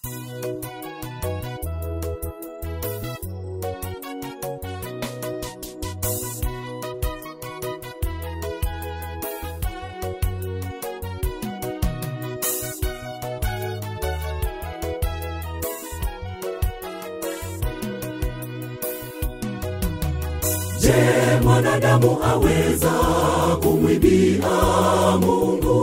Je, mwanadamu aweza kumwibia Mungu?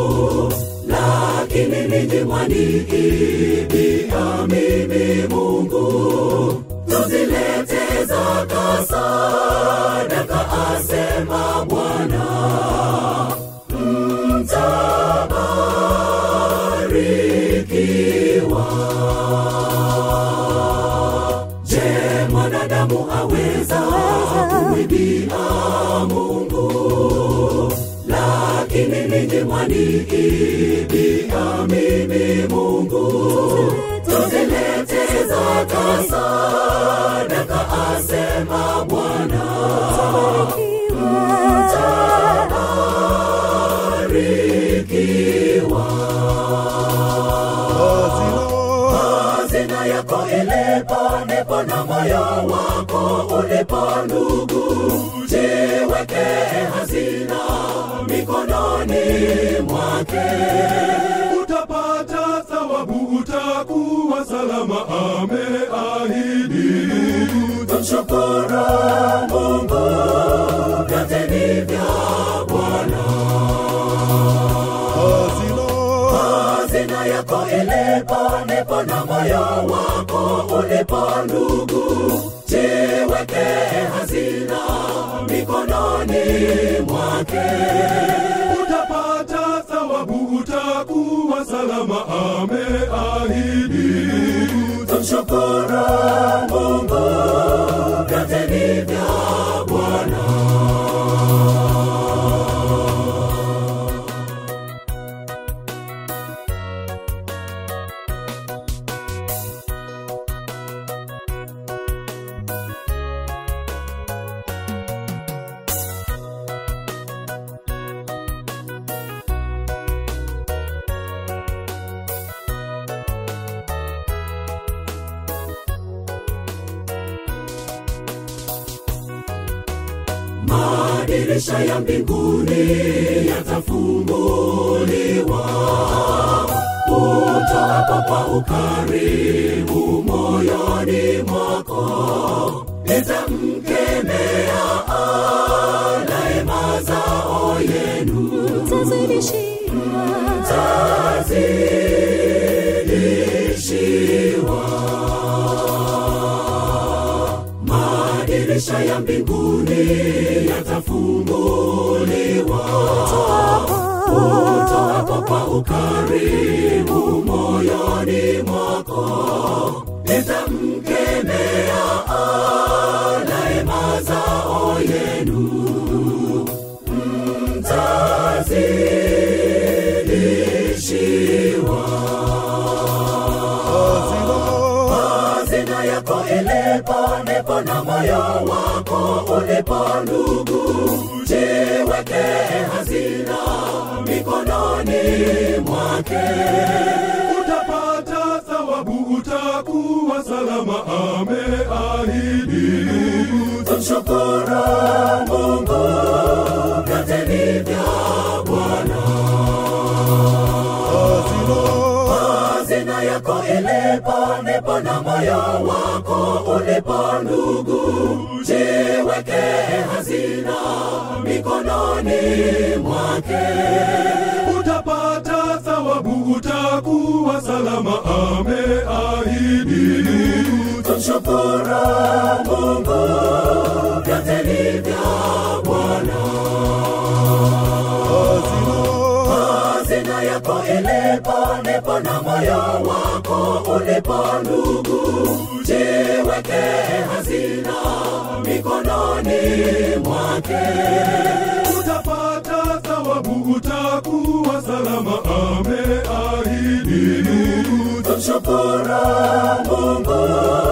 Lakini ninyi mwaniibia mimi Mungu. Tuzilete zaka sadaka, asema Bwana, mtabarikiwa. Je, mwanadamu aweza kumwibia Mungu? Lakini ninyi mwaniibia mimi Mungu. Tuzilete zaka sadaka, asema Bwana, mtabarikiwa. Hazina yako ilipo ndipo na moyo wako ulipo, ndugu. Jiweke hazina mikononi mwake, utapata thawabu, utakuwa salama, ameahidi. tumshukuru Mungu, vyote ni vya Bwana. Hazina yako ilipo ndipo na moyo wako ulipo, ndugu. Jiweke hazina mikononi mwake, Utapata thawabu, utakuwa salama, ameahidi. tumshukuru Mungu, vyote ni vya Bwana. Madirisha ya mbinguni yatafunguliwa, utoapo kwa ukarimu moyoni mwako, nitamkemea alaye mazao yenu, tazidishiwa madirisha ya mbinguni yatafunguliwa, utoapo kwa ukarimu moyoni mwako, nitamkemea alaye mazao yenu, mtazidishiwa hazina yako ilipo ndipo na moyo wako ulipo, ndugu. Jiweke hazina mikononi mwake, Utapata thawabu, utakuwa salama, ameahidi. tumshukuru Mungu, vyote ni vya Bwana. Hazina yako ilipo ndipo na moyo wako ulipo, ndugu. Jiweke hazina mikononi mwake, Utapata thawabu, utakuwa salama, ameahidi. tumshukuru Mungu, vyote ni vya Bwana. Hazina yako ilipo ndipo na moyo wako ulipo, ndugu. Jiweke hazina mikononi mwake, Utapata thawabu, utakuwa salama, ameahidi. tumshukuru Mungu,